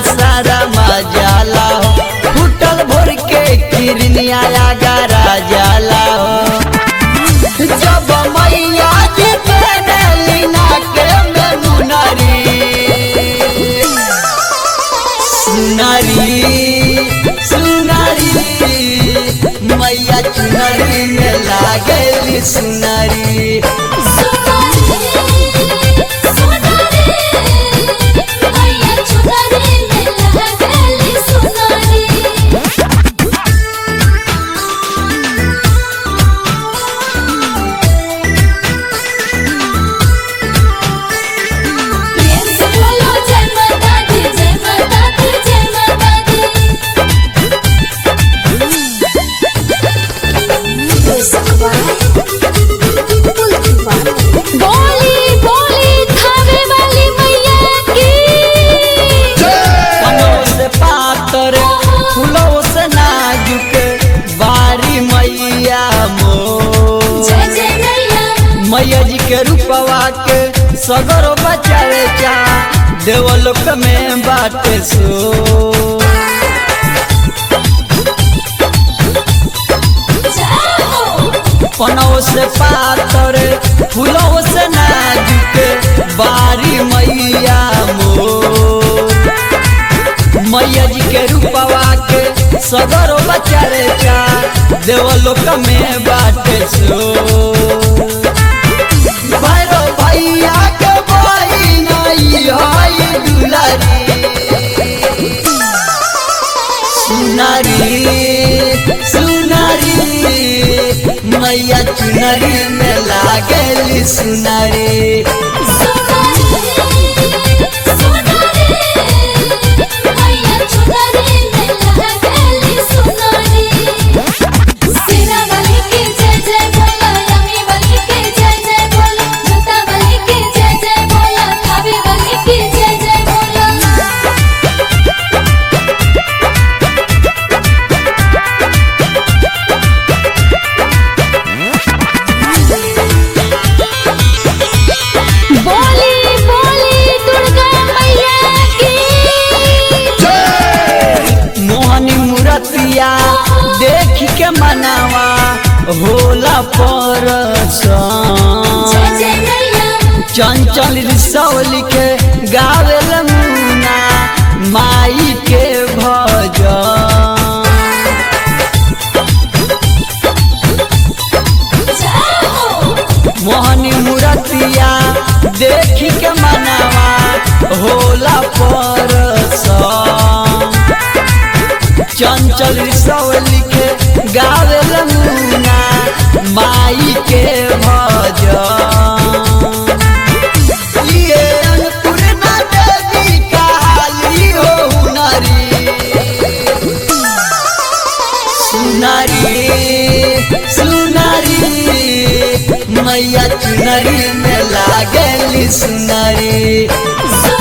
सारा मजाला हो फुटल भोर के किरनिया गरा जाला हो जब मैया जी पहनली नाके में मुनरी सुनरी सुनरी मैया चुनरी में लागली सुनरी बोली बोली खावे वाली मैया की कनों से पातर फूलों से नाजुक बारी मैया मो जय जय मैया मैया जी के रूपवा के सगरो बचावे जा देवलोक में बाटे सो जाओ पनौ से पातर फूलों से नाजुक बारी मैया मो मैया जी के रूपवा के सगरो बचावे जा देवलोक में बाटे सो भैरो भैया के बही नहीं हई दुलारी सुनारी सुनारी मैया चुनरी में लागली सुनारी बोली बोली दुर्गा मैया की मोहनी मूर्तिया देख के मनावा होला पर जय जय मैया चंचल रिसौली के गावेल मुना माई के भजन जाओ मोहनी मूर्तिया देख के मनावा होला पर चंचल रिसौली के गावेल मुना माई के भजन ये अन्नपूर्णा देवी काली हो हुनरी सुनारी सुनारी मैया चुनरी में लागली सुनारी सुनारी